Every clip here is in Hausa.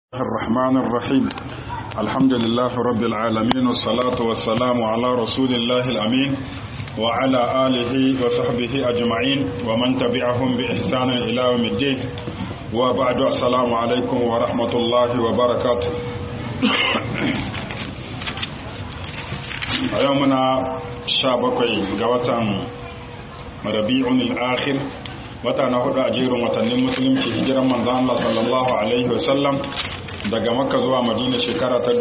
الرحمن الرحيم الحمد لله رب العالمين والصلاة والسلام على رسول الله الأمين وعلى آله وصحبه أجمعين ومن تبعهم بإحسان إلى يوم الدين وبعد السلام عليكم ورحمة الله وبركاته يومنا شابكي قوة ربيع الآخر wata na hudu a jerin watannin musulunci hijiran manzan Allah sallallahu alaihi wasallam daga makka zuwa madina shekara ta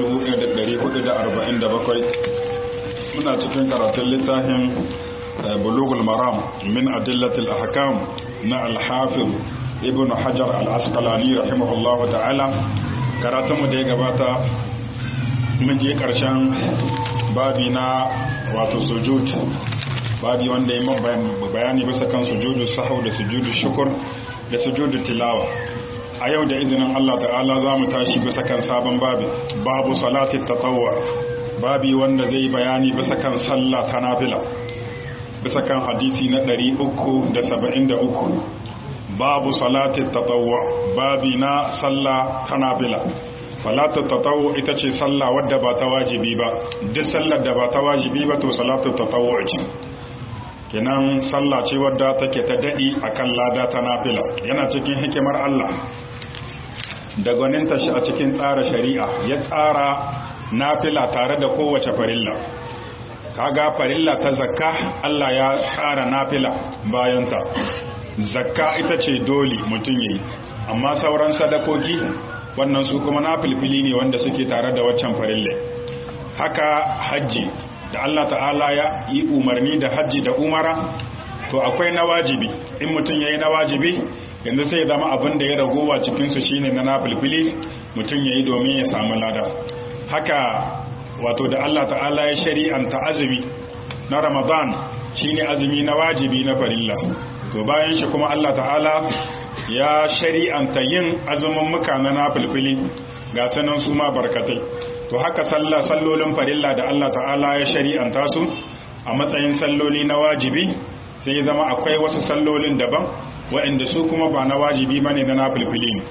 1447 muna cikin karatun littafin bulugul maram min adillatil ahkam na alhafiz ibn hajar al-asqalani rahimahullah ta'ala karatunmu da ya gabata mun je karshen babi na wato sujud babi wanda ya bayani bisa kan sujudu sahau da sujudu shukur da sujudu tilawa a yau da izinin Allah ta'ala za mu tashi bisa kan sabon babi babu salati tatawwa babi wanda zai bayani bisa kan sallah ta nafila bisa kan hadisi na 373 babu salati tatawwa babi na sallah ta nafila salatu tatawwu ita ce sallah wadda ba ta wajibi ba duk sallar da ba ta wajibi ba to salatu tatawwu ce kenan sallah ce wadda take ta daɗi a kan lada ta nafila yana cikin hikimar Allah da gwaninta shi a cikin tsara shari'a ya tsara nafila tare da kowace farilla kaga farilla ta zakka Allah ya tsara nafila bayanta zakka ita ce dole mutum yayi amma sauran sadakoki wannan su kuma nafilfili ne wanda suke tare da waccan farilla haka hajji da Allah ta'ala ya yi umarni da hajji da umara to akwai na wajibi in mutum ya yi na wajibi yanzu sai ya zama abin da ya ragowa cikinsu shine na nafilfili mutum ya yi domin ya samu lada haka wato da Allah ta'ala ya shari'anta azumi na ramadan shine azumi na wajibi na farilla to bayan shi kuma Allah ta'ala ya shari'anta yin azumin muka na nafilfili ga sanan su ma barkatai to haka sallah sallolin farilla da Allah ta'ala ya shari'anta su a matsayin salloli na wajibi sai zama akwai wasu sallolin daban waɗanda su kuma ba na wajibi bane na nafilfili ne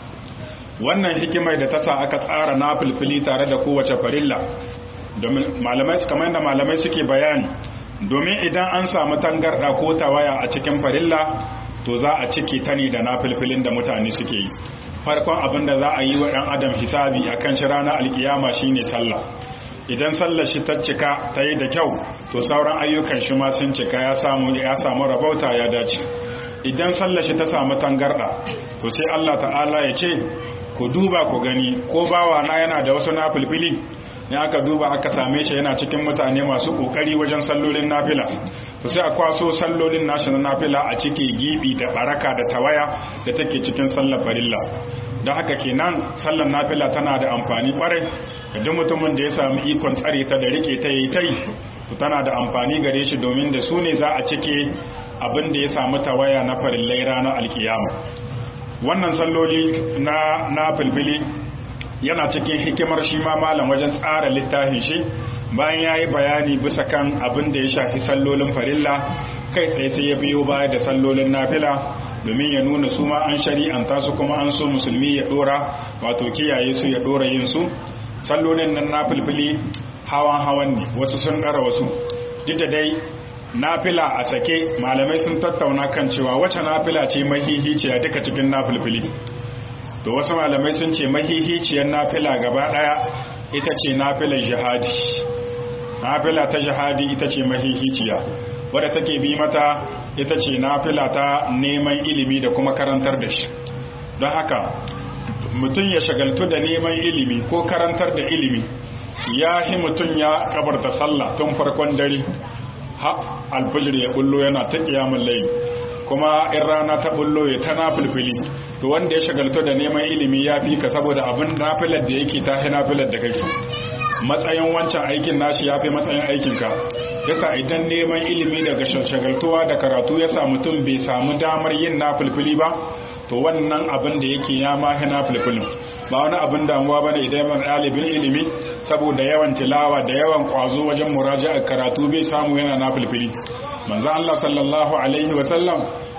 wannan hikimar da ta sa aka tsara nafilfili tare da kowace farilla domin malamai kamar yadda malamai suke bayani domin idan an samu tangarda ko tawaya a cikin farilla to za a cike ta ne da nafilfilin da mutane suke yi farkon abin da za a yi wa ɗan adam hisabi a kan shi ranar alkiyama shine sallah idan sallar shi ta cika ta yi da kyau to sauran ayyukan shi ma sun cika ya samu ya samu rabauta ya dace idan sallar shi ta samu tangarda to sai Allah ta'ala ya ce ku duba ku gani ko bawa na yana da wasu nafilfili ne aka duba aka same shi yana cikin mutane masu kokari wajen sallolin nafila to sai a kwaso sallolin nashi na nafila a cike gibi da baraka da tawaya da take cikin sallar farilla don haka kenan sallar nafila tana da amfani kwarai ga duk mutumin da ya samu ikon tsare ta da rike ta yi tai to tana da amfani gare shi domin da su ne za a cike abin da ya samu tawaya na farillai ranar alkiyama wannan salloli na na filfili yana cikin hikimar shi ma malam wajen tsara littafin shi bayan ya yi bayani bisa kan abin da ya shafi sallolin farilla kai tsaye sai ya biyo baya da sallolin nafila domin ya nuna su ma an shari'anta su kuma an so musulmi ya dora wato kiyaye su ya dora yin su sallolin nan nafilfili hawan hawan ne wasu sun ɗara wasu duk da dai nafila a sake malamai sun tattauna kan cewa wace nafila ce mahihiciya duka cikin nafilfili to wasu malamai sun ce mahihiciyar nafila gaba daya ita ce nafilar jihadi nafila ta jihadi ita ce mahihiciya wadda take bi mata ita ce nafila ta neman ilimi da kuma karantar da shi don haka mutum ya shagaltu da neman ilimi ko karantar da ilimi ya hi mutum ya kabarta sallah tun farkon dare ha alfajir ya bullo yana ta kiyamun layi kuma in rana ta bullo ya ta nafilfili to wanda ya shagaltu da neman ilimi ya fi ka saboda abin nafilar da yake ta nafilar da kake matsayin wancan aikin nashi ya fi matsayin aikinka yasa idan neman ilimi daga shagaltuwa da karatu ya sa mutum bai samu damar yin nafilfili ba to wannan abin da yake ya mahi nafilfilin ba wani abin damuwa bane idan yawan ɗalibin ilimi saboda yawan tilawa da yawan ƙwazo wajen muraja'a karatu bai samu yana nafilfili manzo Allah sallallahu alaihi wa sallam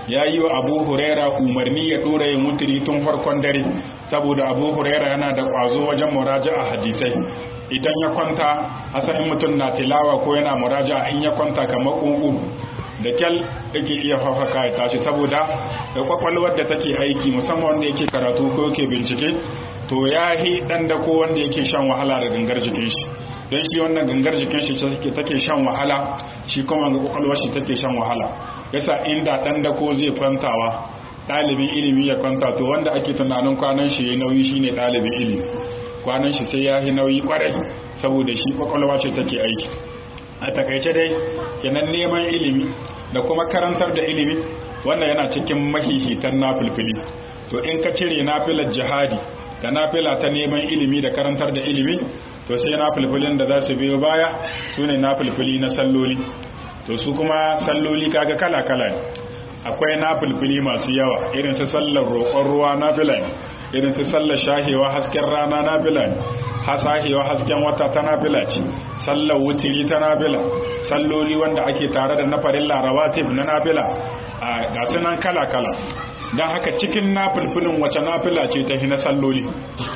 ya yi wa abu huraira umarni ya dora yin wuturi tun farkon dare saboda abu huraira yana da kwazo wajen muraja a hadisai idan ya kwanta asalin mutum na tilawa ko yana muraja in ya kwanta kamar ƙunƙu da kyal yake iya fafaka ya tashi saboda da kwakwalwar da take aiki musamman wanda yake karatu ko yake bincike to ya yi ɗan da ko wanda yake shan wahala da gangar jikin shi don shi wannan gangar jikin shi take shan wahala shi kuma ga kwakwalwar shi take shan wahala yasa inda ɗan da ko zai kwantawa ɗalibin ilimi ya kwanta to wanda ake tunanin kwanan shi ya nauyi shine ɗalibin ilimi kwanan shi sai ya yi nauyi kwarai saboda shi kwakwalwa ce take aiki a takaice dai kenan neman ilimi da kuma karantar da ilimi wannan yana cikin mahihitan nafilfili to in ka cire nafilar jihadi da nafila ta neman ilimi da karantar da ilimi to sai nafilfilin da za su biyo baya su ne nafilfili na salloli to su kuma salloli kaga kala-kala ne akwai nafilfili masu yawa irin su sallar roƙon ruwa nafila ne irin su sallar shahewa hasken rana nafila ne hasahewa hasken wata ta nafila ce sallar wutiri ta nafila salloli wanda ake tare da nafarin larawatif na nafila a gasu nan kala-kala don haka cikin nafilfilin wace nafila ce ta na salloli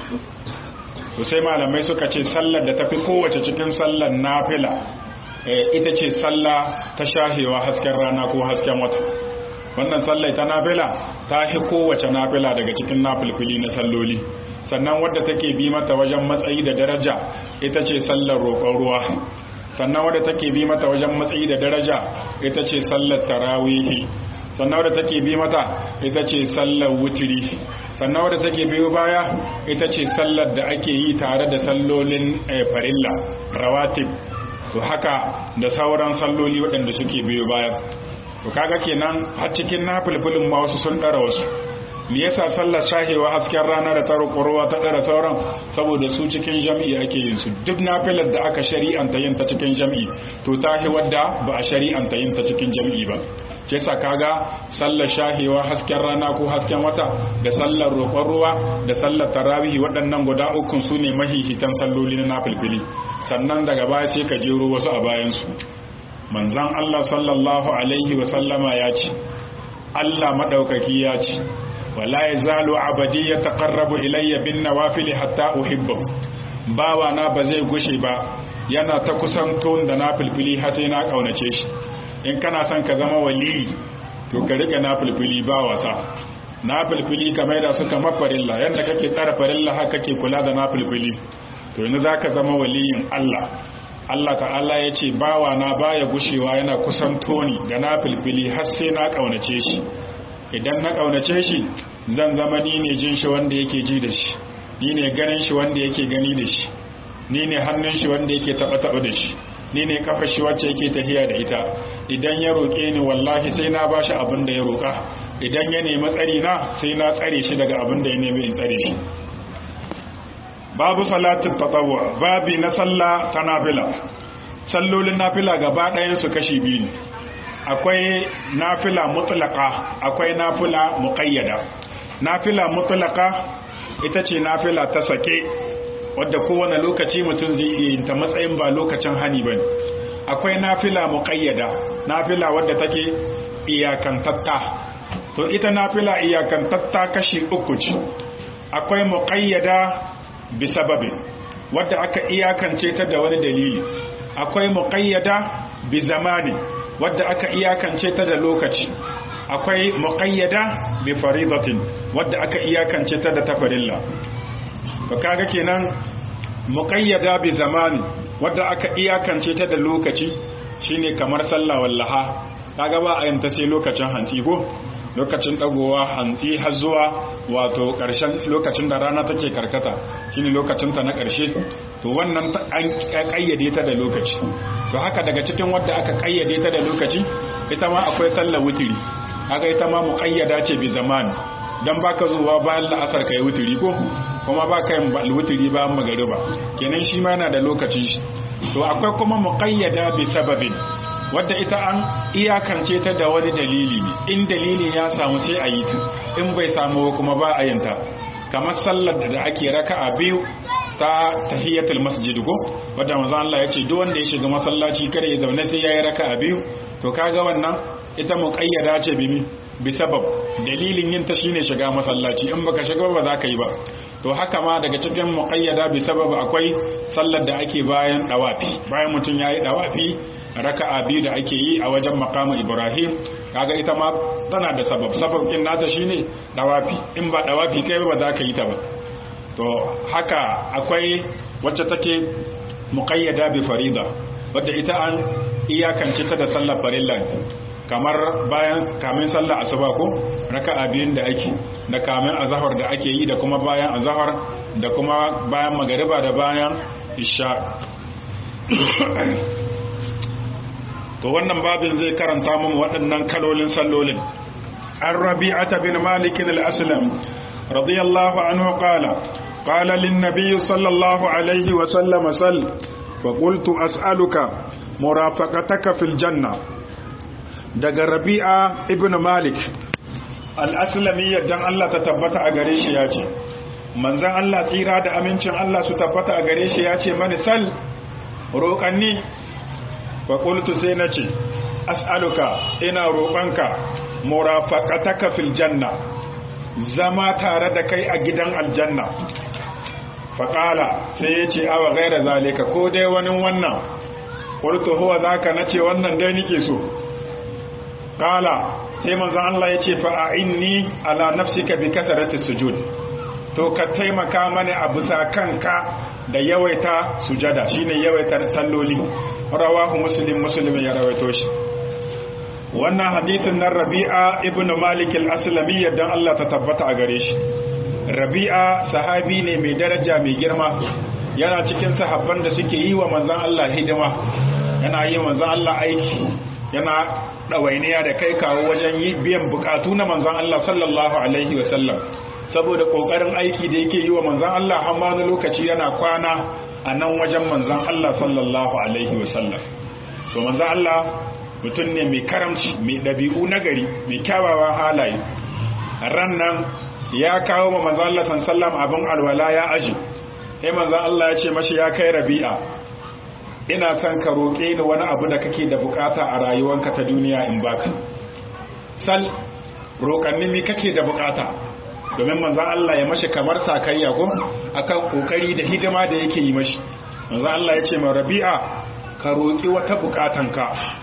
to sai malamai suka ce sallar da tafi kowace cikin sallar nafila ita ce sallah ta shahewa hasken rana ko hasken wata wannan sallai ta nafila ta fi kowace nafila daga cikin nafilfili na salloli sannan wadda take bi mata wajen matsayi da daraja ita ce sallar roƙon ruwa sannan wadda take bi mata wajen matsayi da daraja ita ce sallar tarawihi sannan wadda take bi mata ita ce sallar wutiri sannan wadda take biyo baya ita ce sallar da ake yi tare da sallolin farilla rawatib to haka da sauran salloli waɗanda suke biyo baya to kaga kenan har cikin nafilfilin ma wasu sun ɗara wasu me yasa sallar shahewa hasken rana da taro ƙorowa ta ɗara sauran saboda su cikin jam'i ake yin su duk nafilar da aka shari'anta yin ta cikin jam'i to ta hi wadda ba a shari'anta yin ta cikin jam'i ba ke sa kaga sallar shahewa hasken rana ko hasken wata da sallar roƙon ruwa da sallar tarawihi waɗannan guda ukun su ne mahihitan salloli na nafilfili sannan daga baya sai ka jero wasu a bayansu manzan Allah sallallahu alaihi wa sallama ya ce Allah maɗaukaki ya ce wala ya zalo abadi ya taƙarrabu ilayya bin nawafili hatta uhibbahu bawa na ba zai gushe ba yana ta kusanto da na filfili har sai na ƙaunace shi in kana son ka zama waliyi to ka riga na filfili ba wasa na filfili ka maida su kamar farilla yadda kake tsara farilla haka kake kula da na filfili to yanzu za ka zama waliyin Allah Allah ta'ala ya ce bawa na baya gushewa yana kusanto ni da na filfili har sai na ƙaunace shi idan na ƙaunace shi zan zama ni ne jin shi wanda yake ji da shi ni ne ganin shi wanda yake gani da shi ni ne hannun shi wanda yake taɓa-taɓa da shi ni ne kafa shi wacce yake tafiya da ita idan ya roƙe ni wallahi sai na bashi abin da ya roƙa idan ya nemi tsari na sai na tsare shi daga abin da ya nemi in tsare shi babu salatin tatawwa babi na sallah ta nafila sallolin nafila gaba ɗayan su kashi biyu ne akwai nafila mutlaka akwai nafila muqayyada nafila mutlaka ita ce nafila ta sake wadda kowane lokaci mutum zai iya yin ta matsayin ba lokacin hani bane akwai nafila muqayyada nafila wadda take iyakantatta to ita nafila iyakantatta kashi uku ce akwai muqayyada bi sababin wadda aka iyakance ta da wani dalili akwai muqayyada bi zamani wadda aka iyakance ta da lokaci akwai muqayyada bi faridatin wadda aka iyakance ta da tafarilla to kaga kenan muqayyada bi zamani wadda aka iyakance ta da lokaci shine kamar sallah wallaha kaga ba a yin ta sai lokacin hantsi ko lokacin dagowa hantsi har zuwa wato karshen lokacin da rana take karkata shine lokacin ta na karshe to wannan an kayyade ta da lokaci to haka daga cikin wadda aka kayyade ta da lokaci ita ma akwai sallar wutiri haka ita ma muqayyada ce bi zamani dan baka zuwa bayan la'asar kai wutiri ko kuma baka yin wutiri bayan magariba kenan shi ma yana da lokacin shi to akwai kuma muqayyada bi sababin wadda ita an iyakance ta da wani dalili ne in dalilin ya samu sai a yi ta in bai samu kuma ba a yanta kamar sallar da ake raka'a biyu ta tahiyatul masjid ko wadda manzo Allah ya ce duk wanda ya shiga masallaci kada ya zaune sai yayi raka'a biyu to kaga wannan ita muqayyada ce bi bi sabab dalilin yin ta shine shiga masallaci in baka shiga ba za ka yi ba to haka ma daga cikin muqayyada bi sabab akwai sallar da ake bayan dawafi bayan mutum yayi dawafi raka'a biyu da ake yi a wajen maqamu ibrahim kaga ita ma tana da sabab sabab din nata shine dawafi in ba dawafi kai ba za ka yi ta ba to haka akwai wacce take muqayyada bi farida wadda ita an iyakance ta da sallar farilla kamar bayan kamin sallar asuba ko raka'a biyun da ake da kamin azhar da ake yi da kuma bayan azhar da kuma bayan magariba da bayan isha to wannan babin zai karanta mun waɗannan kalolin sallolin an rabi'ata bin malik al-aslam radiyallahu anhu qala qala lin nabiy sallallahu alaihi wa sallam sal fa qultu as'aluka murafaqataka fil janna daga rabi'a ibn malik al-aslami dan Allah ta tabbata a gare shi yace manzon Allah tsira da amincin Allah su tabbata a gare shi yace mani sal roƙanni faƙultu sai na ce as'aluka ina roƙonka murafaƙataka fil janna zama tare da kai a gidan aljanna faƙala sai ya ce awa gaira zalika ko dai wani wannan ƙultu huwa za ka na ce wannan dai nike so ƙala sai manzan Allah ya ce fa'a'inni ala nafsika bi kasarati sujud to ka taimaka mani a bisa kanka da yawaita sujada shine yawaita salloli rawahu muslim muslim ya rawaito shi wannan hadisin nan rabi'a ibnu malik al-aslami yadda Allah ta tabbata a gare shi rabi'a sahabi ne mai daraja mai girma yana cikin sahabban da suke yi wa manzon Allah hidima yana yi manzon Allah aiki yana ɗawainiya da kai kawo wajen yi biyan bukatu na manzon Allah sallallahu alaihi wasallam saboda kokarin aiki da yake yi wa manzon Allah har ma lokaci yana kwana a nan wajen manzan Allah sallallahu Alaihi wasallam to manzan Allah mutum ne mai karamci mai ɗabi'u nagari mai kyawawan halaye ran nan ya kawo ma manzan Allah sallam abin alwala ya aji sai manzan Allah ya ce mashi ya kai rabi'a ina son ka roƙe ni wani abu da kake da bukata a rayuwanka ta duniya in baka sal roƙanni mi kake da bukata domin manzan Allah ya mashi kamar sakayya ko akan kokari da hidima da yake yi mashi manzan Allah ya ce ma rabi'a ka roƙi wata bukatanka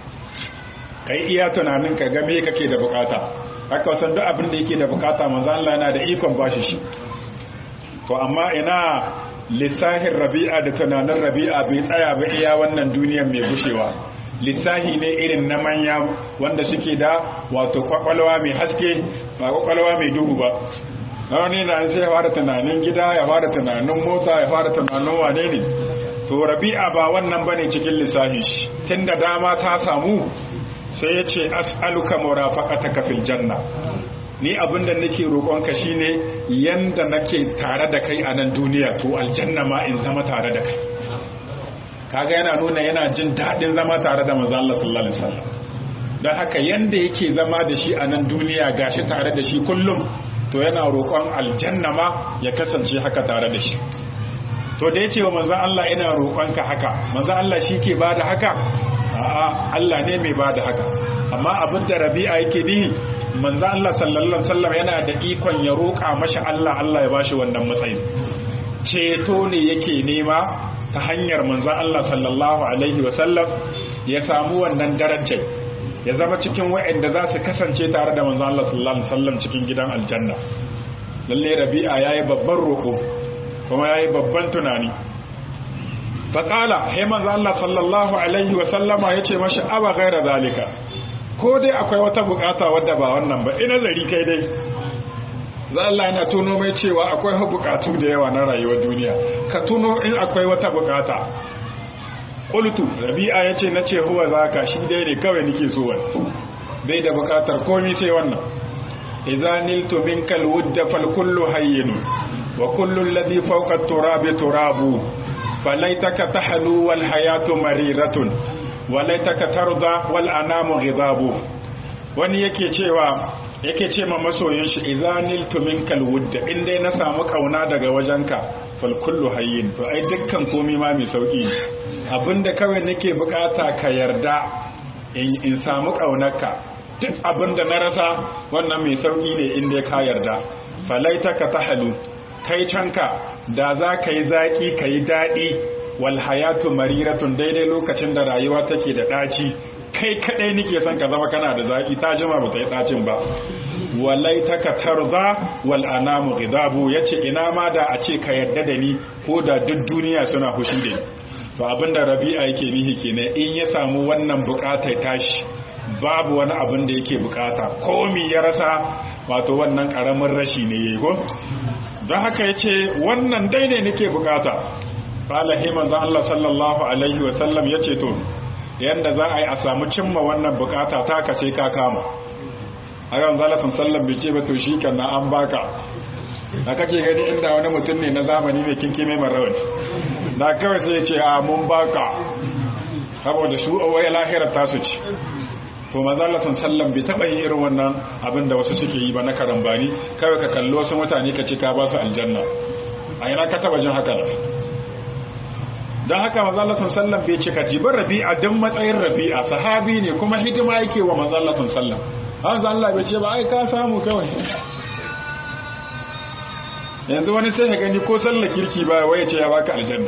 kai iya tunanin ka game kake da bukata haka wasan duk abin da yake da bukata manzan Allah yana da ikon bashi shi to amma ina lissahin rabi'a da tunanin rabi'a bai tsaya ba iya wannan duniyar mai gushewa lissahi ne irin na manya wanda suke da wato kwakwalwa mai haske ba kwakwalwa mai duhu ba wani na sai ya fara tunanin gida ya fara tunanin mota ya fara tunanin wane ne to rabi'a ba wannan bane cikin lissafi shi tunda dama ta samu sai ya ce as'aluka murafaqataka fil janna ni abinda nake roƙonka shine yanda nake tare da kai a nan duniya to aljanna ma in zama tare da kai kaga yana nuna yana jin daɗin zama tare da manzo Allah sallallahu alaihi wasallam don haka yanda yake zama da shi a nan duniya gashi tare da shi kullum to yana roƙon aljanna ma ya kasance haka tare da shi to da ya ce wa manzan Allah ina roƙonka haka manzan Allah shi ke ba da haka a'a Allah ne mai ba da haka amma abin da rabi'a yake ni manzan Allah sallallahu alaihi wasallam yana da ikon ya roƙa mashi Allah Allah ya bashi wannan matsayin ceto ne yake nema ta hanyar manzan Allah sallallahu alaihi wasallam ya samu wannan darajar ya zama cikin wa'anda za su kasance tare da manzan Allah sallallahu alaihi wasallam cikin gidan aljanna lalle rabi'a yayi babban roƙo kuma yayi babban tunani faqala hay manzan Allah sallallahu alaihi wasallama yace mashi aba ghaira zalika ko dai akwai wata bukata wadda ba wannan ba ina zari kai dai za Allah yana tuno mai cewa akwai bukatu da yawa na rayuwar duniya ka tuno in akwai wata bukata qultu rabi'a yace nace huwa zaka shi dai ne kawai nake so wani bai da bukatar komai sai wannan idza niltu minkal wudda fal kullu hayyin wa kullu alladhi fawqa at-turabi turabu falaitaka tahlu wal hayatu mariratun wa laitaka tarda wal anamu ghidabu wani yake cewa yake ce ma masoyin shi idza niltu minkal wudda in dai na samu kauna daga wajenka fal kullu hayyin to ai dukkan komai ma mai sauki abinda kawai nake bukata ka yarda in samu kaunarka duk abin da na rasa wannan mai sauki ne inda ka yarda falaitaka tahalu kai canka da za ka yi zaki ka yi daɗi wal hayatu mariratun daidai lokacin da rayuwa take da ɗaci kai kaɗai nike son ka zama kana da zaki ta jima ba ta yi ɗacin ba walaitaka tarza wal anamu ghidabu yace ina ma da a ce ka yarda da ni ko da duk duniya suna hushi da ni to abinda rabi'a yake nihi kenan in ya samu wannan bukatar tashi babu wani abin da yake bukata komi ya rasa wato wannan karamin rashi ne yayi ko don haka yace wannan dai ne nake bukata qala hi manzo Allah sallallahu alaihi wa sallam yace to yanda za a yi a samu cimma wannan bukata ta ka sai ka kama a yawan zalasan sallam bai ce ba to shi kan na an baka da kake gani inda wani mutum ne na zamani mai kinki mai marawani da kawai sai ce a mun baka saboda su wai lahirar tasu ci to mazalasan sallam bai taɓa yin irin wannan abin da wasu suke yi ba na karambani kawai ka kalli wasu mutane ka ce ka ba su aljanna a yana ka taɓa jin haka na don haka mazalasan sallam bai ce ka jibar rabi'a don matsayin rabi'a sahabi ne kuma hidima yake wa mazalasan sallam hanzu Allah bai ce ba ai ka samu kawai yanzu wani sai ya gani ko sallar kirki ba wai ce ya baka aljanna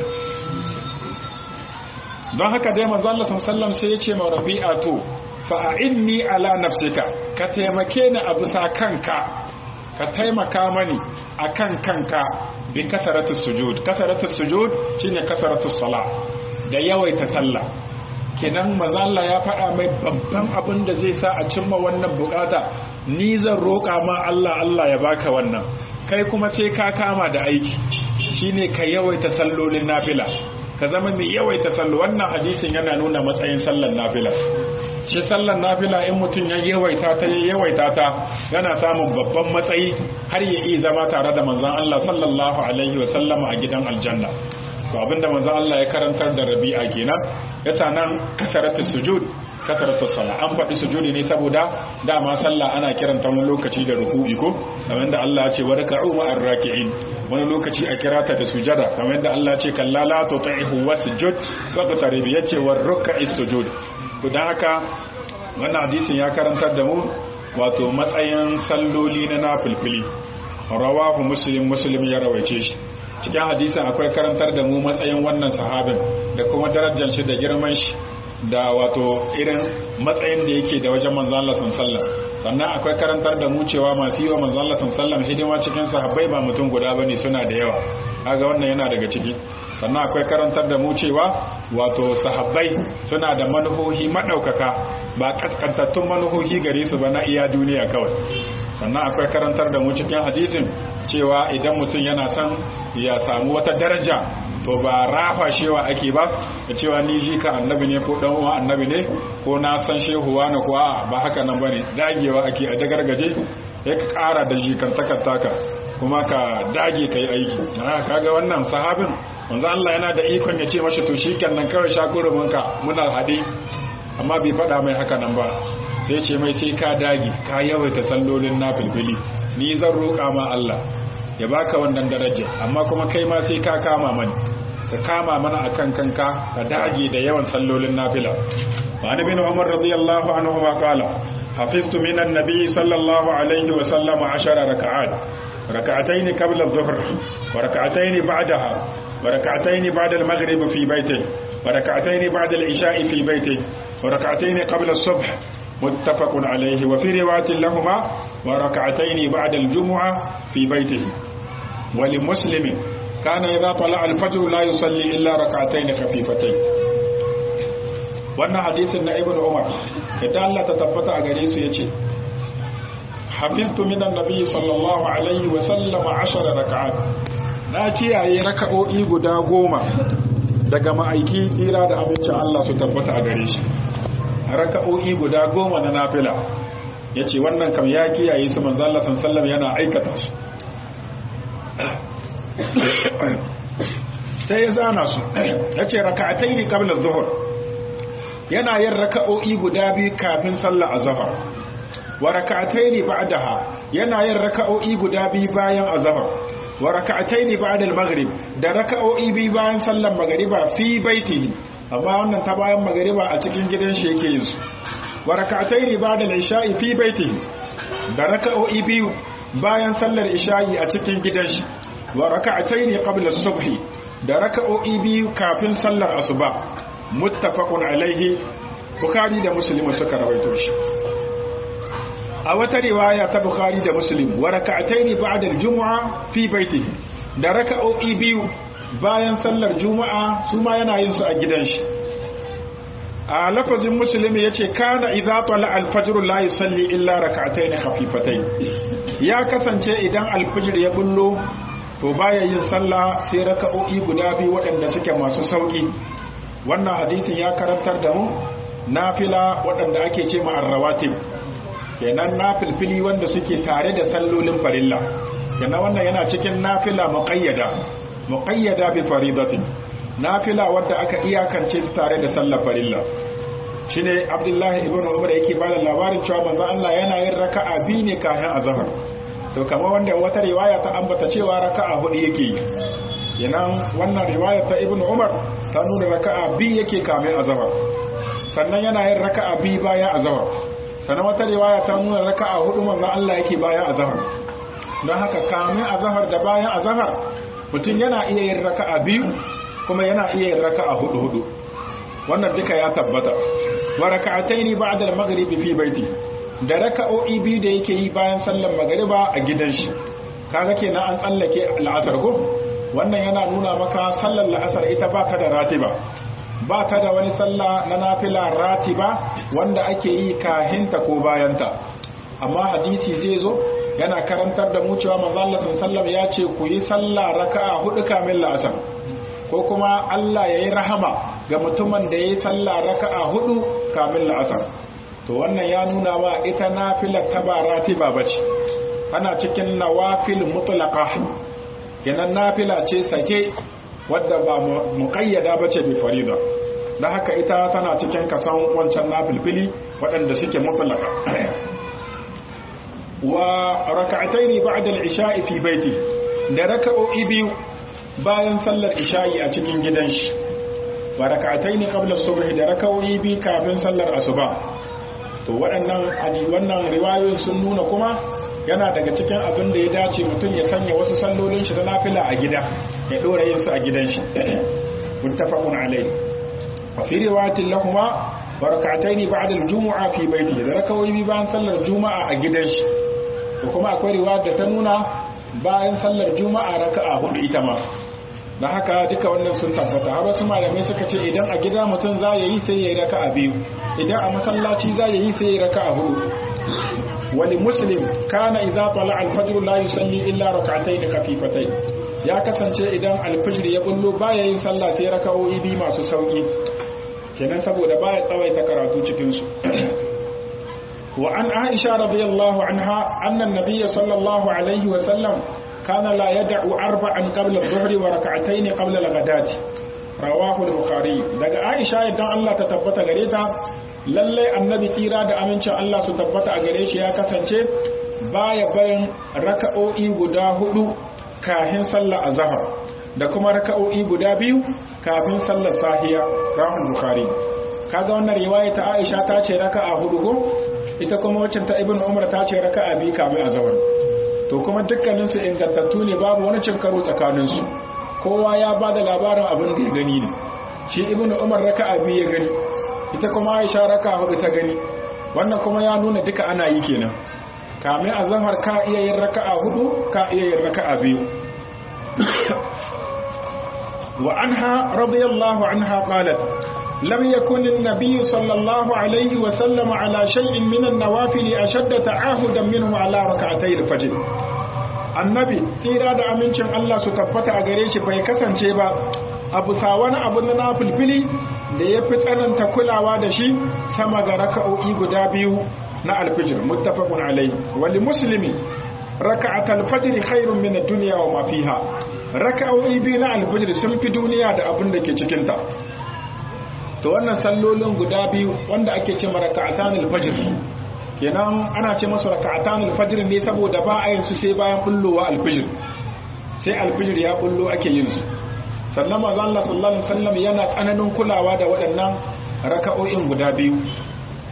don haka dai manzo Allah sallam sai ya ce ma rabi'a to fa a'inni ala nafsika ka taimake ni a bisa kanka ka taimaka mani akan kanka bi kasaratus sujud kasaratus sujud shine kasaratus sala da yawaita sallah kenan manzo Allah ya faɗa mai babban abin da zai sa a cimma wannan bukata ni zan roƙa ma Allah Allah ya baka wannan kai kuma sai ka kama da aiki shine ka yawaita sallolin nafila ka zama mai yawaita sallo wannan hadisin yana nuna matsayin sallar nafila shi sallar nafila in mutum ya yawaita ta ya yawaita ta yana samun babban matsayi har ya iya zama tare da manzon Allah sallallahu alaihi wa sallama a gidan aljanna to abinda manzon Allah ya karantar da Rabi'a kenan yasa nan kasaratu sujud kasaratu sala an faɗi sujudi ne saboda dama sallah ana kiranta wani lokaci da ruku'i ko kamar da Allah ya ce warka'u ma'ar raki'in wani lokaci a kira ta da sujada kamar da Allah ya ce kalla la tuti'hu wasjud waqtarib yace war ruk'is sujud to dan haka wannan hadisin ya karantar da mu wato matsayin salloli na nafilfili rawahu muslim muslim ya rawaice shi cikin hadisin akwai karantar da mu matsayin wannan sahabin da kuma darajar shi da girman shi da wato irin matsayin da yake da wajen manzon Allah sallallahu sannan akwai karantar da mu cewa masu yi wa manzon Allah sallallahu hidima cikin sahabbai ba mutum guda bane suna da yawa kaga wannan yana daga ciki sannan akwai karantar da mu cewa wato sahabbai suna da manuhohi madaukaka ba kaskantattun manuhohi gare su ba na iya duniya kawai sannan akwai karantar da mu cikin hadisin cewa idan mutum yana son ya samu wata daraja to ba rafa shewa ake ba da cewa ni ji ka annabi ne ko dan uwa annabi ne ko na san shehuwa na ko ba haka nan bane dagewa ake a dagargaje ya ka kara da jikantakar taka kuma ka dage ka yi aiki kaga wannan sahabin wanzu Allah yana da ikon ya ce mashi to shi nan kawai shakuruminka muna haɗe amma bai faɗa mai haka nan ba sai ce mai sai ka dage ka yawaita sallolin na filfili ni zan roƙa ma Allah ya baka wannan daraja amma kuma kai ma sai ka kama mani ka kama mana akan kanka ka dage da yawan sallolin nafila wa an bin umar radiyallahu anhu ma qala hafiztu min an-nabi sallallahu alaihi wa sallam 10 raka'at rak'atayn qabla adh-dhuhr wa rak'atayn ba'daha wa rak'atayn ba'da al-maghrib fi baytihi wa rak'atayn ba'da al-isha'i fi baytihi wa rak'atayn qabla as-subh متفق عليه وفي رواية لهما وركعتين بعد الجمعة في بيته ولمسلم كان إذا طلع الفجر لا يصلي إلا ركعتين خفيفتين wannan hadisin na ibn umar idan Allah ta tabbata a gare su yace hafiztu min annabi sallallahu alaihi wa sallam 10 rak'at na kiyaye raka'o'i guda goma daga ma'aiki tsira da abincin Allah su tabbata a gare shi raka'o'i guda goma na nafila ya ce wannan kam ya kiyaye su manzo Allah sallam yana aikata su sai ya zana su ya ce raka'atai ne kabla zuhur yana yin raka'o'i guda biyu kafin sallah azhar wa raka'atai ne ba'daha yana yin raka'o'i guda biyu bayan azhar wa raka'atai ne ba'da al-maghrib da raka'o'i biyu bayan sallar magriba fi baitihi amma wannan ta bayan magariba a cikin gidan shi yake yin su wa rak'atayn ba'da al-isha'i fi baitihi da raka'o'i biyu bayan sallar isha'i a cikin gidan shi wa rak'atayn qabla as-subhi da raka'o'i biyu kafin sallar asuba muttafaqun alaihi bukhari da muslim suka rawaito shi a wata riwaya ta bukhari da muslim wa rak'atayn ba'da al-jum'a fi baitihi da raka'o'i biyu bayan sallar juma'a su ma yana yin su a gidan shi a lafazin musulmi ya ce kana idza tala alfajr la yusalli illa rak'atayn khafifatayn ya kasance idan alfajr ya bullo to baya yin sallah sai raka'o'i guda biyu waɗanda suke masu sauki wannan hadisin ya karantar da mu nafila waɗanda ake ce ma arrawatib kenan nafilfili wanda suke tare da sallolin farilla kenan wannan yana cikin nafila muqayyada muqayyada bi faridatin nafila wadda aka iyakance tare da sallar farilla shine Abdullahi ibn Umar yake ba da labarin cewa manzo Allah yana yin raka'a biyu ne kafin azhar to kamar wanda wata riwaya ta ambata cewa raka'a hudu yake yi yanan wannan riwaya ta Ibn Umar ta nuna raka'a biyu yake kafin azhar sannan yana yin raka'a biyu bayan azhar sannan wata riwaya ta nuna raka'a hudu manzo Allah yake bayan azhar don haka kafin azhar da bayan azhar mutum yana iya yin raka'a biyu kuma yana iya yin raka'a hudu hudu wannan duka ya tabbata wa raka'ataini ba'da al-maghrib fi baiti da raka'o'i biyu da yake yi bayan sallar magriba a gidan shi kaga kenan an tsallake al'asar ko wannan yana nuna maka sallar la'asar ita ba ta da ratiba ba ta da wani sallah na nafila ratiba wanda ake yi kahinta ko bayanta amma hadisi zai zo yana karantar da mu cewa manzo Allah sallallahu ya ce ku yi sallah raka'a hudu kamin la'asar ko kuma Allah yayi rahama ga mutumin da yayi sallah raka'a hudu kamin la'asar to wannan ya nuna ma ita nafila ta ba ratiba bace ana cikin nawafil mutlaqa kenan nafila ce sake wadda ba muqayyada bace bi farida dan haka ita tana cikin kasan wancan nafilfili waɗanda suke mutlaqa wa raka'ataini ba'da al-isha'i fi baiti da raka'o'i biyu bayan sallar isha'i a cikin gidan shi wa raka'ataini qabla as-subh da raka'o'i biyu kafin sallar asuba to waɗannan wannan riwayoyin sun nuna kuma yana daga cikin abin da ya dace mutum ya sanya wasu sallolin shi da nafila a gida ya dora yin su a gidan shi muttafaqun alayhi wa fi riwayatin lahumma wa raka'ataini ba'da al-jumu'a fi baiti da raka'o'i biyu bayan sallar juma'a a gidan shi da kuma akwai riwaya da ta nuna bayan sallar juma'a raka'a hudu ita ma da haka duka wannan sun tabbata har wasu malamai suka ce idan a gida mutum za ya yi sai ya yi raka'a biyu idan a masallaci za ya yi sai ya yi raka'a hudu wani muslim kana idza tala al-fajr la yusalli illa rak'atayn khafifatayn ya kasance idan al-fajr ya bullo baya yin sallah sai raka'o'i biyu masu sauki kenan saboda baya tsawaita karatu cikin su وعن عائشة رضي الله عنها أن النبي صلى الله عليه وسلم كان لا يدع أربعا قبل الظهر وركعتين قبل الغداة رواه البخاري daga Aisha idan Allah ta tabbata gare ta lalle annabi tsira da amincin Allah su tabbata a gare shi ya kasance baya bayan raka'o'i guda hudu kafin sallar azhar da kuma raka'o'i guda biyu kafin sallar sahiya rahul bukhari kaga wannan riwaya ta Aisha ta ce raka'a hudu ko ita kuma waccan ta ibn umar ta ce raka'a biyu kamin azhar to kuma dukkanin su ingantattu ne babu wani cin karo tsakanin su kowa ya ba da labarin abin da ya gani ne shi ibn umar raka'a biyu ya gani ita kuma aisha raka'a hudu ta gani wannan kuma ya nuna duka ana yi kenan kamin azhar ka iya yin raka'a hudu ka iya yin raka'a biyu wa anha radiyallahu anha qalat لم يكن النبي صلى الله عليه وسلم على شيء من النوافل أشد تعاهدا منه على ركعتي الفجر annabi tsira da amincin Allah su tabbata a gare shi bai kasance ba abu sa wani abu na nafilfili da ya fi tsananta kulawa da shi sama ga raka'o'i guda biyu na alfijir muttafaqun alai wali muslimi raka'at alfajr khairun min ad-dunya wa ma fiha raka'o'i biyu na alfijir sun fi duniya da abin da ke cikin ta to wannan sallolin guda biyu wanda ake ce raka'atan alfajr kenan ana ce masu raka'atan alfajr ne saboda ba a yin su sai bayan bullowa alfajr sai alfajr ya bullo ake yin su sannan manzo Allah sallallahu alaihi wasallam yana tsananin kulawa da waɗannan raka'o'in guda biyu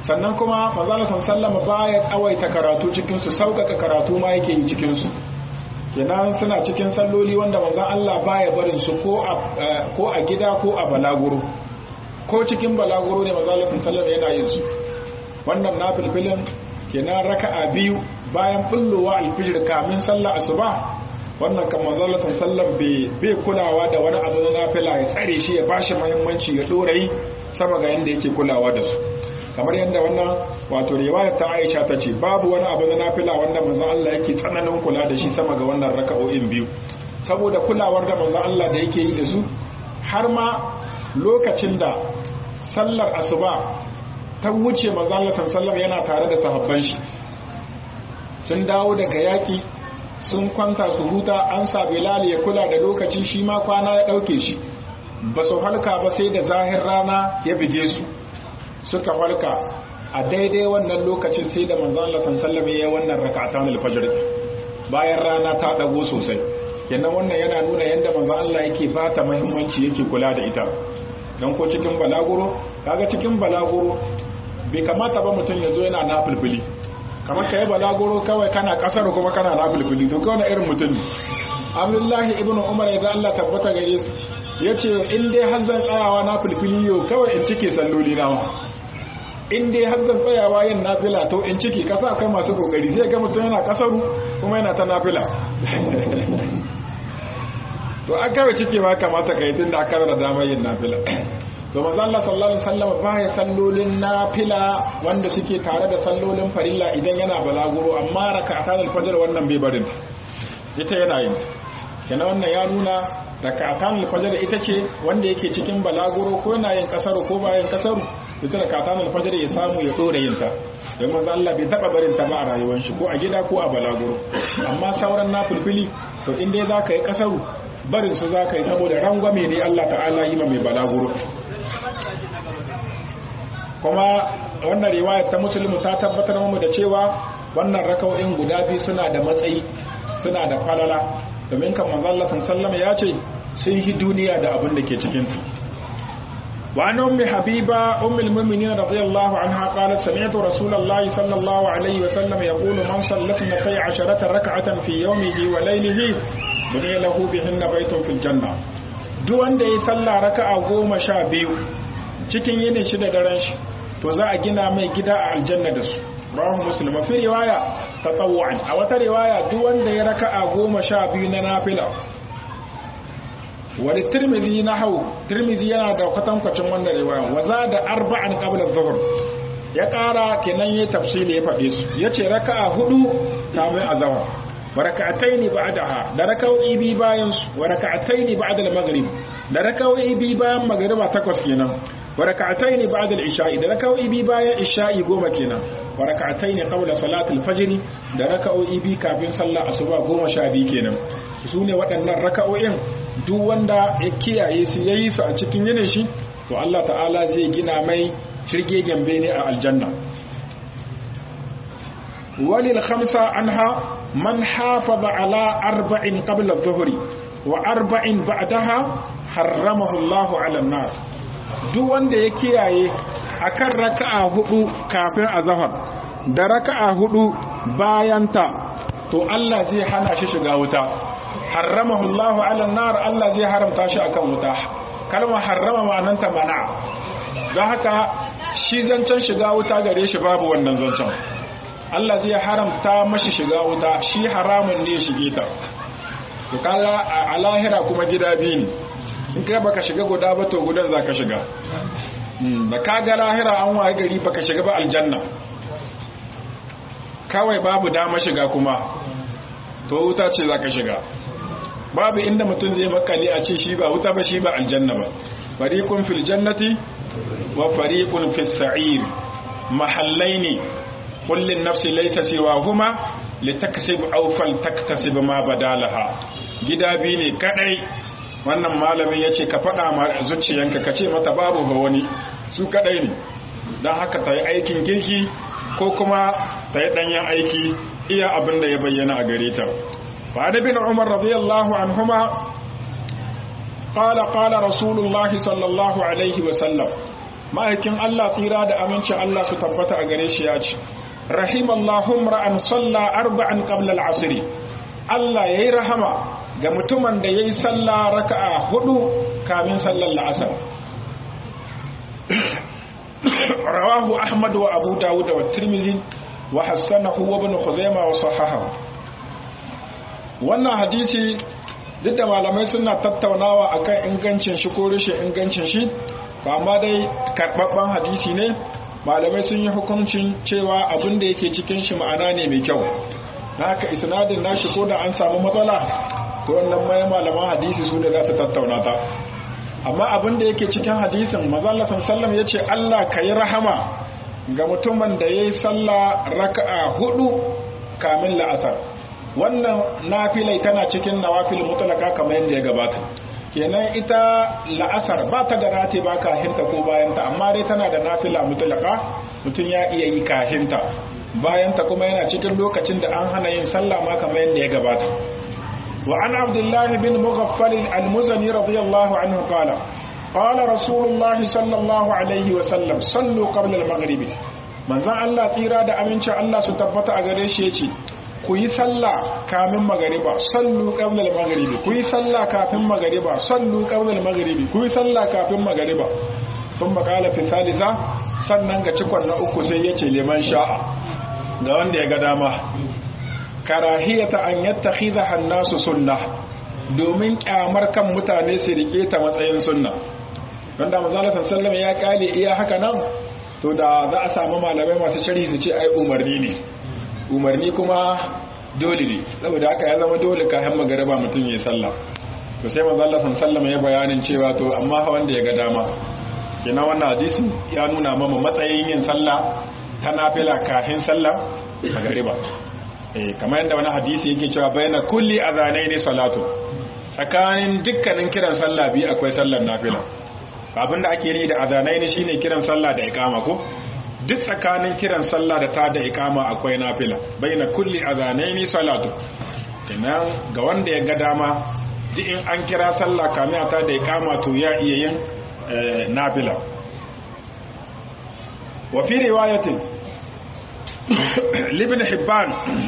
sannan kuma manzala sallama baya tsawaita karatu cikin su sauƙaƙa karatu ma yake yi cikin su kenan suna cikin salloli wanda manzon Allah baya barin su ko a ko a gida ko a balaguro ko cikin balaguro ne manzala sallama yana yin su wannan nafilfilin kenan raka'a biyu bayan bullowa alfijir kamin sallah asuba wannan kan manzala sallam bai kulawa da wani abu na nafila ya tsare shi ya bashi muhimmanci ya dora yi sama ga yanda yake kulawa da su kamar yadda wannan wato riwayar ta Aisha ta ce babu wani abu na nafila wanda manzon Allah yake tsananin kula da shi sama ga wannan raka'o'in biyu saboda kulawar da manzon Allah da yake yi da su har ma lokacin da sallar asuba ta wuce manzon Allah sallallahu yana tare da sahabban shi sun dawo daga yaki sun kwanta su huta an sa Bilal ya kula da lokaci shi ma kwana ya dauke shi ba su halka ba sai da zahir rana ya bige su suka halka a daidai wannan lokacin sai da manzon Allah sallallahu ya wannan rak'atan al-fajr bayan rana ta dago sosai kenan wannan yana nuna yanda manzon Allah yake bata muhimmanci yake kula da ita dan ko cikin balaguro kaga cikin balaguro bai kamata ba mutum ya zo yana nafilfili kamar ka yi balaguro kawai kana kasar kuma kana nafilfili to kawai irin mutum ne abdullahi ibn umar ya Allah tabbata gare su ya ce in dai har zan tsayawa nafilfili yau kawai in cike salloli na in dai har zan tsayawa yin nafila to in ciki kasa akwai masu kokari sai ga mutum yana kasaru kuma yana ta nafila to an kawai cike ma kamata ka yi tun da aka da damar yin nafila to manzo Allah sallallahu alaihi wasallam baya sallolin nafila wanda suke tare da sallolin farilla idan yana balaguro amma raka'atan al-fajr wannan bai barin ita yana yin kenan wannan ya nuna raka'atan al-fajr ita ce wanda yake cikin balaguro ko yana yin kasaru ko ba yin kasaru ita raka'atan al-fajr ya samu ya dora yin ta don manzo Allah bai taba barin ta ba a rayuwar shi ko a gida ko a balaguro amma sauran nafilfili to in dai zaka yi kasaru barin su zaka yi saboda rangwame ne Allah ta'ala yi ma mai balaguro kuma wannan riwayar ta musulmi ta tabbatar mu da cewa wannan raka'o'in guda biyu suna da matsayi suna da falala domin kan manzo Allah sallallahu ya ce sun yi duniya da abin da ke cikin ta wa an ummi habiba ummul mu'minin radiyallahu anha qalat sami'tu rasulullahi sallallahu alaihi wa sallam yaqulu man sallata 12 rak'atan fi yawmihi wa laylihi buniya lahu bihinna baytun fil janna duk wanda ya salla raka'a goma sha biyu cikin yinin shi da daren shi to za a gina mai gida a aljanna da su rawahu muslim fi riwaya tatawwu'an a wata riwaya duk wanda ya raka'a goma sha biyu na nafila wani tirmidhi na hau tirmidhi yana da kwatankwacin wannan riwaya wa za da arba'an qabla dhuhr ya kara kenan yayi tafsili ya faɗe su yace raka'a hudu kamin azhar wa raka'ataini ba'daha da raka'o'i bi bayan su wa raka'ataini ba'da al-maghrib da raka'o'i bi bayan magriba takwas kenan wa raka'ataini ba'da al-isha'i da raka'o'i bi bayan isha'i goma kenan wa raka'ataini qabla salati al-fajr da raka'o'i bi kafin sallah asuba goma sha biyu kenan su ne waɗannan raka'o'in duk wanda ya kiyaye su yayi su a cikin yinin shi to Allah ta'ala zai gina mai shirge gembe ne a aljanna walil khamsa anha man hafaza ala arba'in qabla adh-dhuhri wa arba'in ba'daha harramahu Allah 'ala an-nas duk wanda ya kiyaye akan raka'a hudu kafin azhar da raka'a hudu bayanta to Allah zai hana shi shiga wuta harramahu Allah 'ala an-nar Allah zai haramta shi akan wuta kalmar harrama ma'ananta mana don haka shi zancen shiga wuta gare shi babu wannan zancen Allah zai haramta mashi shiga wuta shi haramun ne shige ta to kaga a lahira kuma gida biyu ne in kai baka shiga guda ba to gudan zaka shiga da kaga lahira an waye gari baka shiga ba aljanna kawai babu dama shiga kuma to wuta ce zaka shiga babu inda mutum zai makale a ce shi ba wuta ba shi ba aljanna ba fariqun fil jannati wa fariqun fis sa'ir mahallaini kullin nafsi laysa siwahuma litaksib aw faltaktasib ma badalaha gida biyu ne kadai wannan malamin yace ka fada ma zuciyanka ka ce mata babu ga wani su kadai ne dan haka tayi aikin kirki ko kuma tayi danyen aiki iya abin da ya bayyana a gare ta wa bin umar radiyallahu anhuma قال قال رسول الله صلى الله عليه وسلم ma'aikin Allah tsira da amincin Allah su tabbata a gare shi ya ce rahimallahu ra'an salla arba'an qabla al-asr Allah yayi rahama ga mutumin da yayi sallah raka'a hudu kamin sallar la'asar rawahu ahmad wa abu dawud wa tirmidhi wa hassanahu wa ibn khuzaimah wa sahahahu wannan hadisi duk da malamai suna tattaunawa akan ingancin shi ko rashin ingancin shi ba ma dai karɓaɓɓen hadisi ne malamai sun yi hukuncin cewa abin da yake cikin shi ma'ana ne mai kyau na haka isnadin nashi ko da an samu matsala to wannan mai malaman hadisi su ne za su tattauna ta amma abin da yake cikin hadisin mazalla sallam ya ce allah ka yi rahama ga mutumin da ya yi sallah raka'a hudu kamin la'asar wannan nafilai tana cikin nawafil mutlaka kamar yadda ya gabata kenan ita la'asar ba ta da rati ba kahinta ko bayanta amma dai tana da nafila mutlaka mutum ya iya yi kahinta bayanta kuma yana cikin lokacin da an hana yin sallah ma kamar yadda ya gabata wa an abdullah bin mughaffal al-muzani radiyallahu anhu qala qala rasulullah sallallahu alaihi wa sallam sallu qabla al-maghrib manzon Allah tsira da aminci Allah su tabbata a gare shi yace ku yi sallah kamin magariba sallu qabla al-maghribi ku yi sallah kafin magariba sallu qabla al-maghribi ku yi sallah kafin magariba thumma qala fi salisa sannan ga cikon na uku sai yace liman sha'a ga wanda ya ga dama karahiyata an yattakhidha an-nasu sunnah domin kyamar kan mutane su rike ta matsayin sunna wanda manzo Allah sallallahu alaihi ya kale iya haka nan to da za a samu malamai masu sharhi su ce ai umarni ne umarni kuma dole ne saboda haka ya zama dole kayan magariba mutum ya sallah to sai manzo Allah sallallahu ya bayanin cewa to amma wanda ya ga dama kina wannan hadisi ya nuna mama matsayin yin sallah ta nafila kafin sallah magariba eh kamar yadda wani hadisi yake cewa bayna kulli adhanaini salatu tsakanin dukkanin kiran sallah biyu akwai sallar nafila abin da ake yi da adhanaini shine kiran sallah da iqama ko duk tsakanin kiran sallah da ta da ikama akwai nafila baina kulli azanaini salatu kenan ga wanda ya ga dama duk in an kira sallah kamin ta da ikama to ya iya yin nafila wa fi riwayatin libn hibban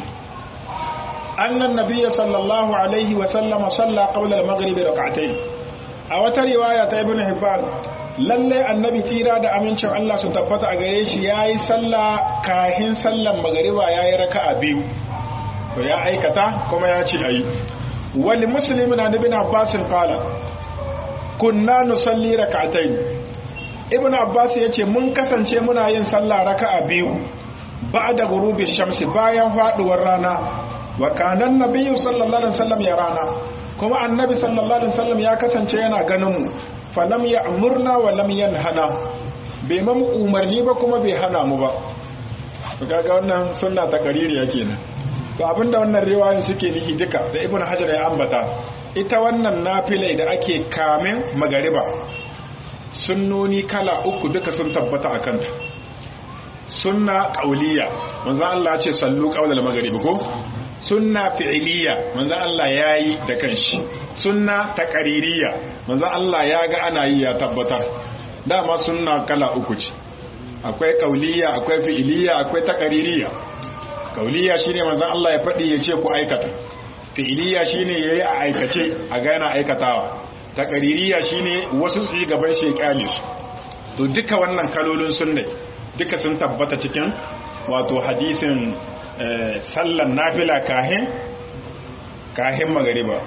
anna an-nabiy sallallahu alaihi wa sallam salla qabla al-maghrib rak'atayn a wata riwaya ta ibn hibban lalle annabi tira da amincin Allah su tabbata a gare shi yayi sallah kahin sallan magariba yayi raka'a biyu to ya aikata kuma ya ce ayi wal muslimin an ibn abbas qala kunna nusalli rak'atayn ibn abbas yace mun kasance muna yin sallah raka'a biyu ba'da ghurubi shamsi bayan faduwar rana wa kana annabiyyu sallallahu alaihi wasallam ya rana kuma annabi sallallahu alaihi wasallam ya kasance yana ganin mu falam ya amurna wa lam yanhana bai mamu umarni ba kuma bai hana mu ba kaga wannan sunna ta kaririya kenan to abinda wannan riwayoyin suke nihi duka da ibnu hajar ya ambata ita wannan nafilai da ake kamin magariba sunnoni kala uku duka sun tabbata a kanta sunna qauliya manzo Allah ya ce sallu qaulal maghribi ko sunna fi'iliya manzon Allah yayi da kanshi sunna taqaririya manzon Allah ya ga ana yi ya tabbatar dama sunna kala uku ce akwai kauliya akwai fi'iliya akwai taqaririya kauliya shine manzon Allah ya fadi ya ce ku aikata fi'iliya shine yayi a aikace a ga yana aikatawa taqaririya shine wasu su yi gaban shekali su to duka wannan kalolin sunne duka sun tabbata cikin wato hadisin sallan nafila kahin kahin magariba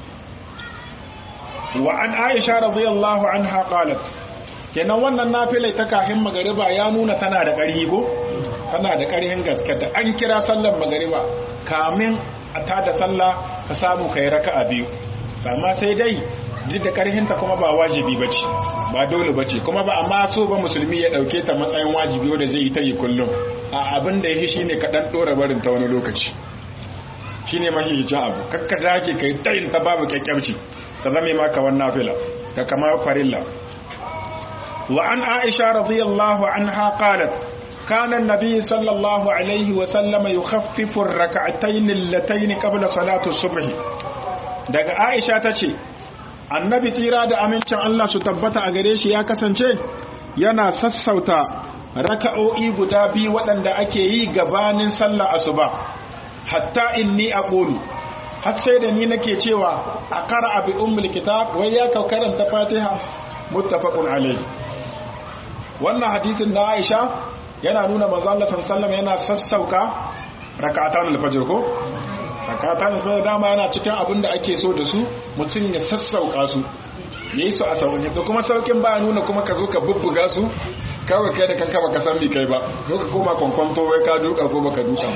wa an aisha radiyallahu anha qalat kenan wannan nafila ta kahin magariba ya nuna tana da ƙarfi ko tana da ƙarfin gaske da an kira sallan magariba kamin a tada sallah ka samu kai raka'a biyu amma sai dai duk da ƙarfinta kuma ba wajibi bace ba dole bace kuma ba amma so ba musulmi ya dauke ta matsayin wajibi wanda zai yi ta yi kullum a abin da yake shine ka dan dora barin ta wani lokaci shine mahihicin abu kakka dake kai tayin ta babu kyakkyarci ta zame maka wannan nafila ka kamar farilla wa an aisha radiyallahu anha qalat كان النبي صلى الله عليه وسلم يخفف الركعتين اللتين قبل صلاة الصبح daga Aisha tace annabi tsira da amincin Allah su tabbata a gare shi ya kasance yana sassauta raka'o'i guda biyu waɗanda ake yi gabanin sallah asuba hatta inni aqulu har sai da ni nake cewa a qara'a bi ummul kitab wai ya ka karanta fatiha muttafaqun alayhi wannan hadisin na Aisha yana nuna manzo Allah sallallahu yana sassauka rak'atan al-fajr ko rak'atan al-fajr dama yana cikin abin da ake so da su mutum ya sassauka su yayi su a sauƙi to kuma saukin ba nuna kuma ka zo ka bubbuga su kawai kai da kanka baka san me kai ba zo ka koma kwankwanto wai ka duka ko baka duka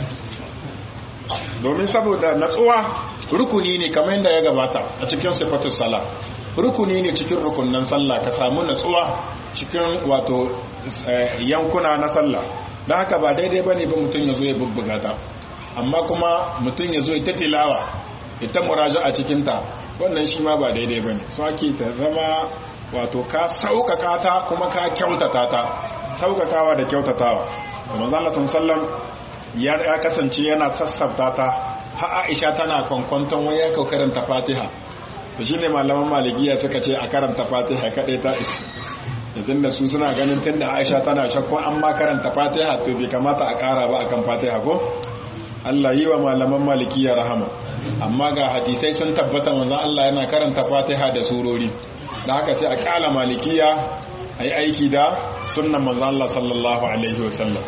domin saboda natsuwa rukuni ne kamar yadda ya gabata a cikin sifatus sala rukuni ne cikin rukunnan sallah ka samu natsuwa cikin wato yankuna na sallah don haka ba daidai bane ba mutum ya zo ya bubbuga ta amma kuma mutum ya zo ya ta tilawa ita muraja a cikinta wannan shi ma ba daidai bane so ake ta zama wato ka sauƙaƙa ta kuma ka kyautata ta sauƙaƙawa da kyautatawa kuma zalla sallam ya kasance yana sassabta ta ha Aisha tana kwankwanton waya ka karanta Fatiha to shine malaman malikiya suka ce a karanta Fatiha kadai ta isa yanzu da su suna ganin tunda Aisha tana shakku an ma karanta Fatiha to bai kamata a ƙara ba akan Fatiha ko Allah yi wa malaman malikiya rahama amma ga hadisai sun tabbata manzon Allah yana karanta Fatiha da surori da haka sai a kala malikiya ai aiki da sunnan manzon Allah sallallahu alaihi wasallam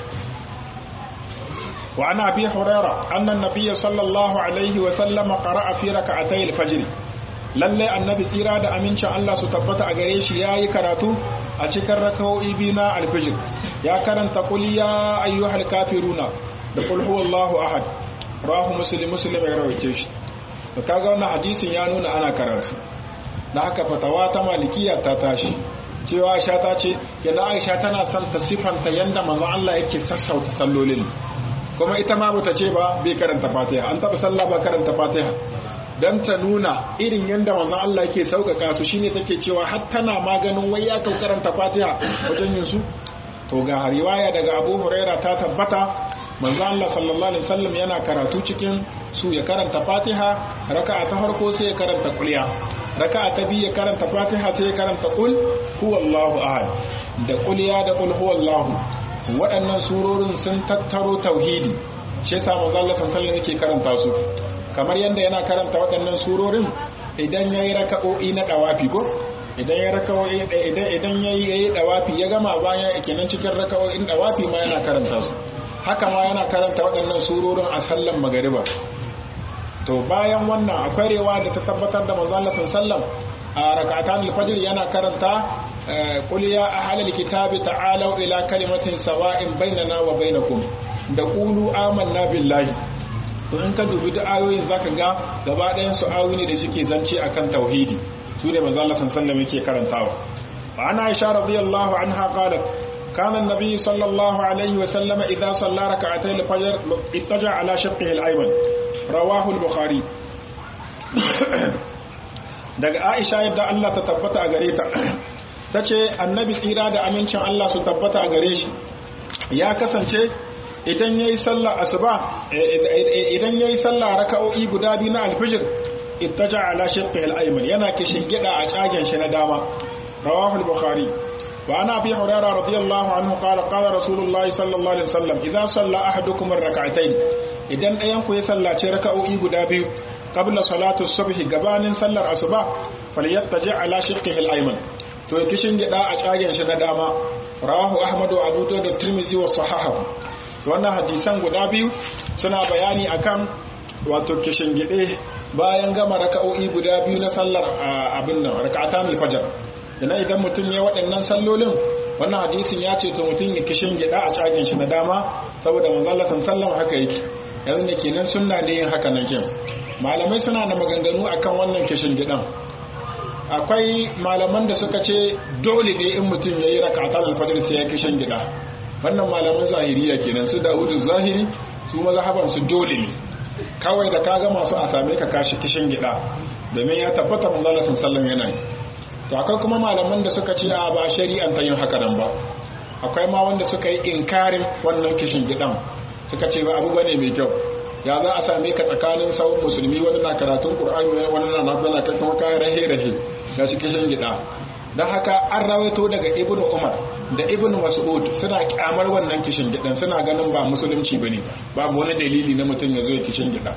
wa ana abi hurairah anna an-nabiy sallallahu alaihi wasallam qara'a fi rak'atay al-fajr lalle annabi tsira da amincin Allah su tabbata a gare shi yayi karatu a cikin raka'o'i biyu na al-fajr ya karanta qul ya ayyuhal kafiruna da qul huwallahu ahad rawahu muslim muslim ya rawaito shi to kaga wannan hadisin ya nuna ana karatu da haka fatawa ta malikiya ta tashi cewa Aisha ta ce kenan Aisha tana son ta sifanta yanda manzo Allah yake sassauta sallolin kuma ita ma bata ce ba bai karanta Fatiha an taba sallah ba karanta Fatiha dan ta nuna irin yanda manzo Allah yake sauƙaƙa su shine take cewa har tana maganin wai ya karanta Fatiha wajen yin su to ga riwaya daga Abu Huraira ta tabbata manzo Allah sallallahu alaihi wasallam yana karatu cikin su ya karanta Fatiha raka'a ta farko sai ya karanta kulliya raka'a ta biyu ya karanta Fatiha sai ya karanta qul huwallahu ahad da kulliya da qul huwallahu waɗannan surorin sun tattaro tauhidi shi yasa manzo Allah sallallahu alaihi wasallam yake karanta su kamar yanda yana karanta waɗannan surorin idan yayi raka'o'i na dawafi ko idan ya raka'o'i idan idan yayi yayi dawafi ya gama bayan kenan cikin raka'o'in dawafi ma yana karanta su haka ma yana karanta waɗannan surorin a sallan magariba to bayan wannan akwai rewa da ta tabbatar da manzo Allah sallam a rak'atan al-fajr yana karanta qul ya ahlal kitabi ta'alu ila kalimatin sawa'in bainana wa bainakum da qulu amanna billahi to in ka dubi da ayoyin zaka ga gaba ɗayan su ayoyi ne da suke zance akan tauhidi su ne manzo Allah sallam yake karantawa wa ana Aisha radiyallahu anha qalat كان النبي صلى الله عليه وسلم إذا صلى ركعتي الفجر اتجع على شقه الأيمن رواه البخاري daga Aisha yadda Allah ta tabbata a gare ta tace annabi tsira da amincin Allah su tabbata a gare shi ya kasance idan yayi sallah asuba idan yayi sallah raka'o'i guda biyu na alfijir ittaja ala shiqqihi al-ayman yana kishin gida a cagen shi na dama rawahu al-bukhari وعن أبي هريرة رضي الله عنه قال قال رسول الله صلى الله عليه وسلم إذا صلى أحدكم الركعتين إذن أينكو يصلى ركعوا إيقو دابي قبل صلاة الصبح قبان صلى الأصبح فليتجع على شقه الأيمن to kishin gida a cagen shi na dama rawahu ahmadu abu da tirmizi wa sahaha wannan hadisan guda biyu suna bayani akan wato kishin gide bayan gama raka'o'i guda biyu na sallar abin nan raka'atan al-fajr da idan mutum ya waɗannan sallolin wannan hadisin ya ce to mutum ya kishin gida a cagin shi na dama saboda manzala san sallan haka yake yanzu da kenan sunna ne yin haka nan kin malamai suna da maganganu akan wannan kishin gidan akwai malaman da suka ce dole ne in mutum ya yi rakatan alfajir sai ya kishin gida wannan malaman zahiriya kenan su dawudu zahiri su mazhaban su dole ne kawai da ka ga masu a same ka kashi kishin gida domin ya tabbata manzala san sallan yana yi to akwai kuma malaman da suka ce a ba shari'an ta yin haka nan ba akwai ma wanda suka yi inkarin wannan kishin gidan suka ce ba abu bane mai kyau ya za a same ka tsakanin sauran musulmi wani na karatun qur'ani wani na nafila kai kuma kayan rahe rahe ga shi kishin gida don haka an rawaito daga ibnu umar da ibnu mas'ud suna kyamar wannan kishin gidan suna ganin ba musulunci bane babu wani dalili na mutum ya zo ya kishin gida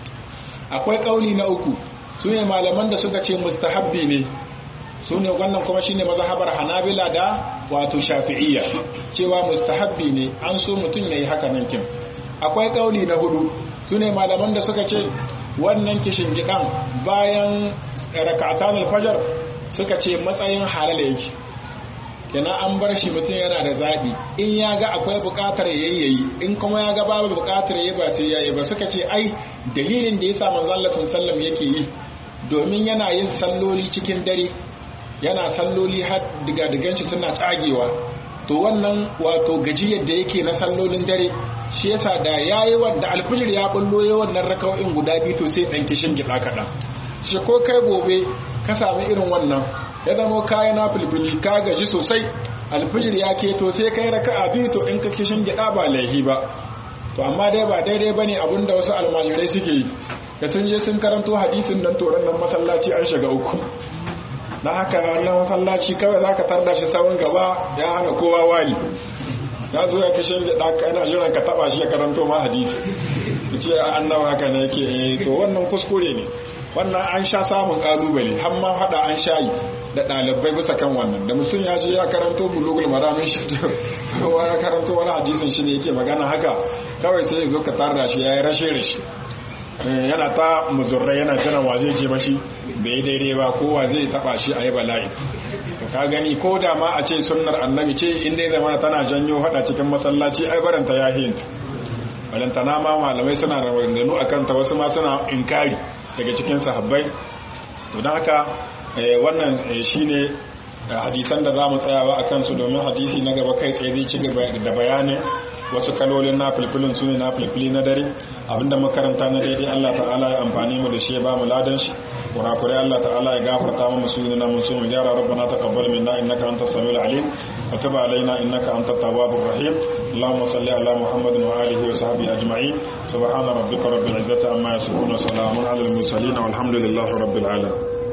akwai kauli na uku sune malaman da suka ce mustahabbi ne sune wannan kuma shine mazhabar hanabila da wato shafi'iyya cewa mustahabbi ne an so mutum yayi haka nan kin akwai kauli na hudu sune malaman da suka ce wannan kishin gidan bayan raka'atan al-fajr suka ce matsayin halal yake kenan an bar shi mutum yana da zaɓi in ya ga akwai buƙatar yayyayi in kuma ya ga babu buƙatar yayi ba sai yayi ba suka ce ai dalilin da yasa manzo Allah sallallahu yake yi domin yana yin salloli cikin dare yana salloli har diga digan shi suna tsagewa to wannan wato gajiyar da yake na sallolin dare shi yasa da yayi wanda alfijir ya bullo yayin wannan raka'o'in guda biyu to sai dan kishin gida kaɗan shi ko kai gobe ka sami irin wannan ya zama kayan na filfili ka gaji sosai alfijir ya keto sai kai raka a biyu to in ka kishin gida ba laihi ba to amma dai ba daidai bane abin da wasu almajirai suke yi da sun je sun karanto hadisin nan toron nan masallaci an shiga uku na haka wannan masallaci kawai za ka tarda shi sawun gaba ya hana kowa wani ya zo ya kishin gida kana jiran ka taba shi ya karanto ma hadisi ce annawa haka ne yake to wannan kuskure ne wannan an sha samun kalubale har ma hada an shayi da ɗalibai bisa kan wannan da mutum ya je ya karanto bulugul maramin shi kowa ya karanto wani hadisin shi ne yake magana haka kawai sai ya zo ka tarda shi ya yi rashe rashe yana ta muzurrai yana jiran wa zai ce mashi bai daidai ba kowa zai taba shi a yi bala'i ka gani ko da ma a ce sunnar annabi ce inda ya zama tana janyo hada cikin masallaci ai baranta ya hinta balantana ma malamai suna da maganganu a kanta wasu ma suna inkari daga cikin sahabbai to don haka wannan shine hadisan da za mu tsayawa a kansu domin hadisi na gaba kai tsaye zai ci gaba da bayanin wasu kalolin na filfilin su ne na filfili na dare abinda makaranta na daidai Allah ta'ala ya amfani mu da shi ya ba mu ladan shi kurakurai Allah ta'ala ya gafarta mu su na mun su mu gyara rabbana taqabbal minna innaka antas samiul alim wa tub alaina innaka antat tawwabur rahim اللهم صل على محمد وآله وصحبه أجمعين سبحان ربك رب العزة عما يصفون وسلام على المرسلين والحمد لله رب العالمين